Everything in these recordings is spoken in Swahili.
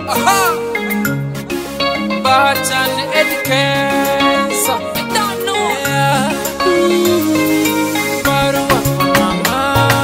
Aha. Barton Edkes. Don't know. Yeah. Barua kwa mama.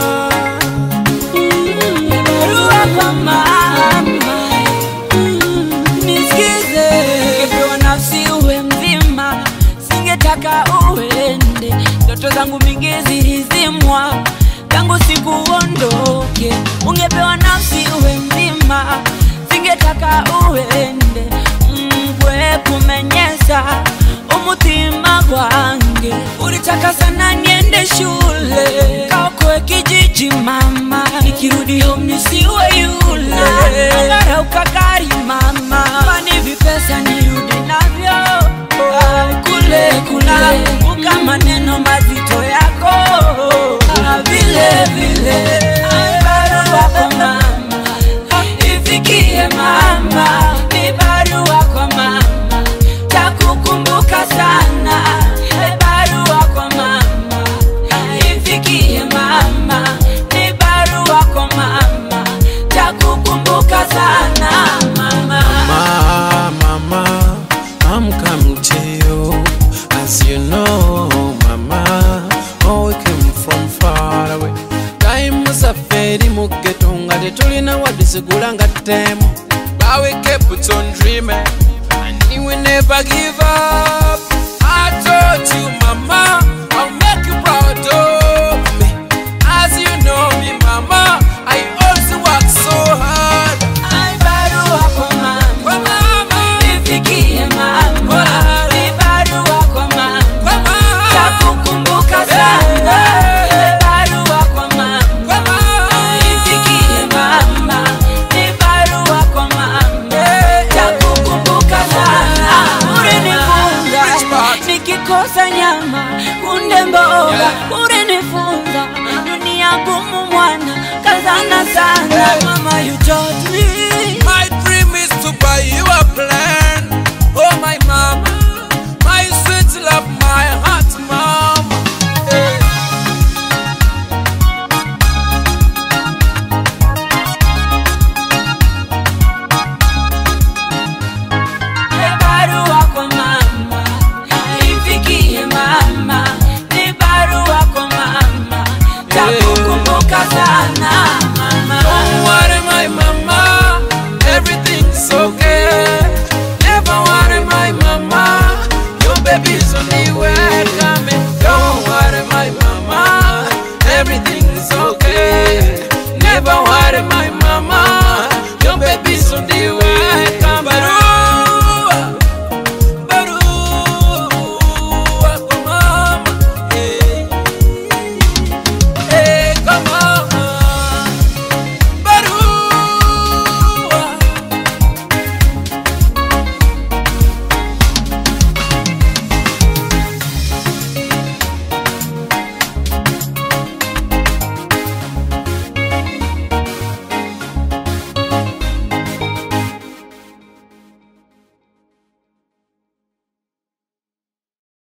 Barua kwa mama. Nisikize. Ungepewa nafsi uwe mzima, singetaka uende. Ndoto zangu mingi zilizimwa tangu siku uondoke. Ungepewa nafsi uwe mzima, singetaka uende. Mgwe kumenyesa umutima gwange, ulitaka sana niende shule kaokoe kijiji mama, nikirudi home nisiwe yule angara ukagari mama, mani vipesa nirudi navyo Ah, kule kule, kumbuka maneno mazito yako Ah, vile vile Ah, barua kwa mama ifikie mama, ni barua kwa mama, takukumbuka sana. E, barua kwa mama, ifikie mama, ni barua kwa mama, takukumbuka sana mama. Ma, mama, I'm coming to you. As you know, mama, oh, we came from far away. Time safari mu ghetto nga tetulina waddisigula nga ttemu. But we kept on dreaming, and we will never give up. I told you, mama, I'll make you proud. Oh.